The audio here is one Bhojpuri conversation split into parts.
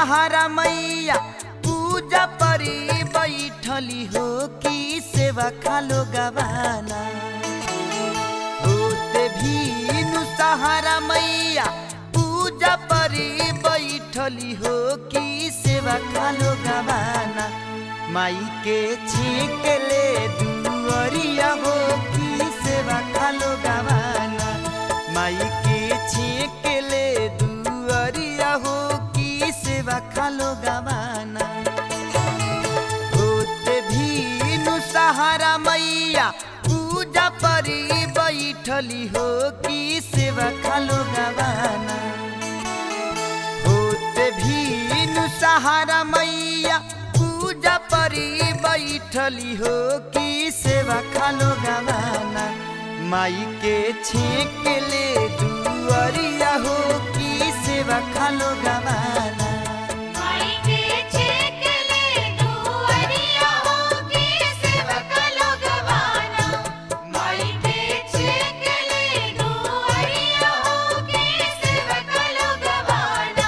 सहारा मैया पूजा परी बैठली हो कि सेवा खालो गवाना होते भीनु सहारा मैया पूजा परी बैठली हो कि सेवा खालो गवाना माई के छीक ले दुअरिया हो कि सेवा खालो गवाना माई के छीक ले दुअरिया हो कि सेवा खालो गवाना होते भीनु सहारा मैया पूजा परी बैठली हो कि सेवा खालो गवाना होते भीनु सहारा मैया पूजा परी बैठली हो कि सेवा खालो गवाना माई के छेक ले दुअरिया हो कि सेवा खालो गवाना माई के छेक ले दुअरिया हो के सेवक लोग गवाना माई के छेक ले दुअरिया हो के सेवक लोग गवाना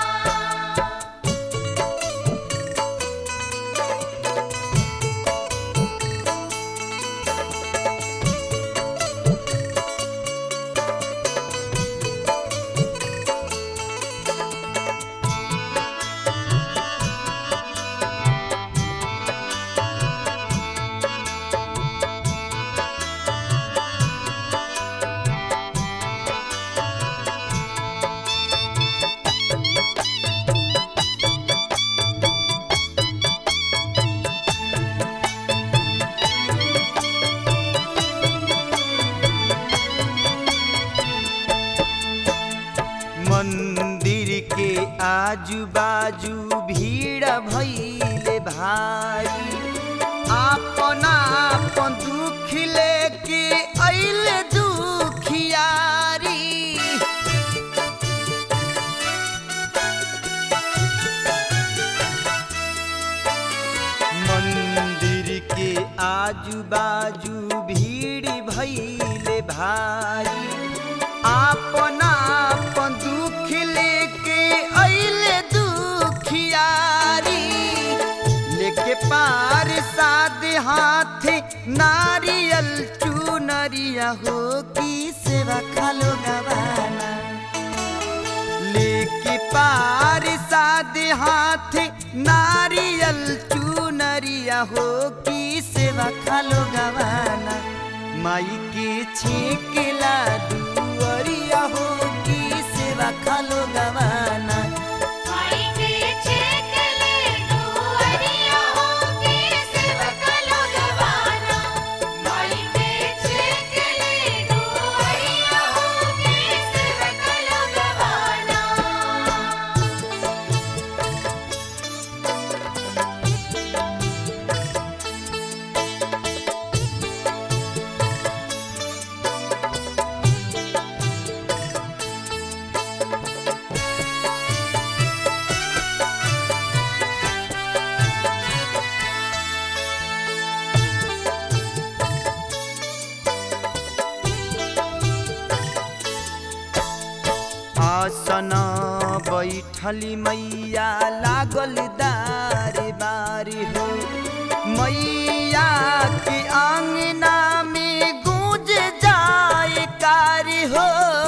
मंदिर के आजू बाजू भीड़ भइले भारी आपन आपन दुख लेके अइले दुखियारी मंदिर के आजू बाजू भीड़ भइले भारी आपन आपन दुख लेके अइले दुखियारी लेके पार साद हाथ नारियल चुनरिया हो की सेवा खालो गवाना लेके पार साद हाथ नारियल चुनरिया हो की सेवा खालो गवाना माई के छेकेला दुअरिया हो की सेवा खालो गवाना माई के छेक ले दुअरिया हो के सेवक लोग गवाना माई के छेक ले दुअरिया हो के सेवक लोग गवाना आसन बैठली मैया लागल दारे बारी हो मैया के आंगना में गूंज जाए कारी हो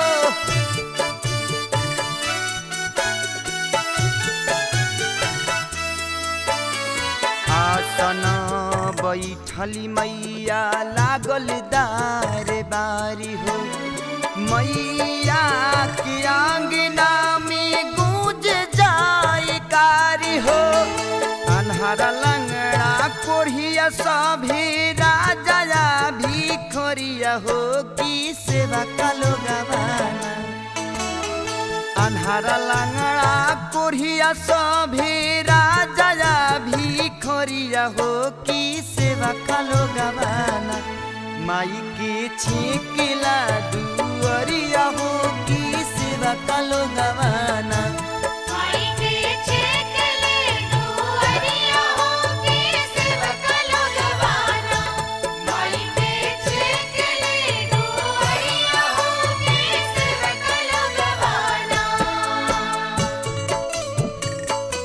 आसन बैठली मैया लागल दारे बारी हो मैया के आंगना में गूंज जाए कारी हो अन्हारा लंगड़ा कोढ़िया सभी राजा भी खोरिया हो की सेवा कालो गवाना अन्हारा लंगड़ा कोढ़िया सभी राजा भी खोरिया हो की सेवा कालो गवाना माई के छेकेला दुअरिया हो की सेवा कालो गवाना माई के छेक ले दुअरिया हो के सेवक लोग गवाना माई के छेक ले दुअरिया हो के सेवक लोग गवाना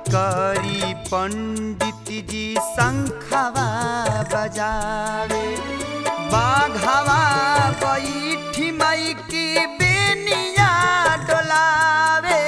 करी पंडित जी शंखवा बजावे बाघवा बैठी माई की बेनिया डोलावे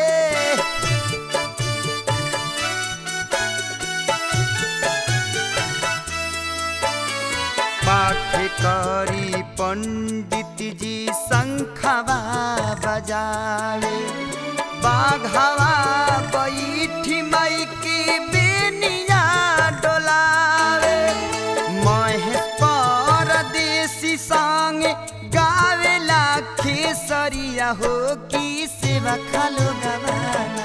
पाठ करी पंडित जी शंखवा बजावे बाघवा बैठी माई की बेनिया डोलावे महेश परदेसी संग गावेला खेसरिया हो की सेवा खालो गवाना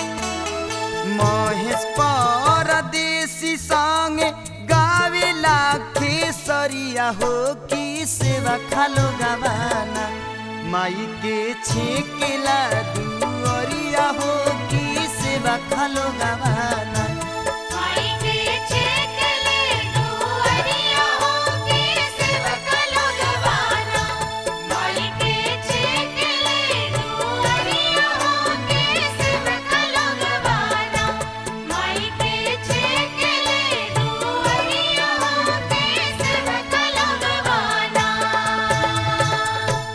महेश परदेसी संग गावेला खेसरिया हो की सेवा खालो गवाना माई के छेकेला दुअरिया हो की सेवा खालो गवाना माई के छेकले दुअरिया होके सेवका लोगवाना माई के छेकले दुअरिया होके सेवका लोगवाना माई के छेकले दुअरिया होके सेवका लोगवाना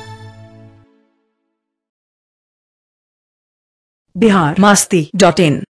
बिहार मास्ती डॉट इन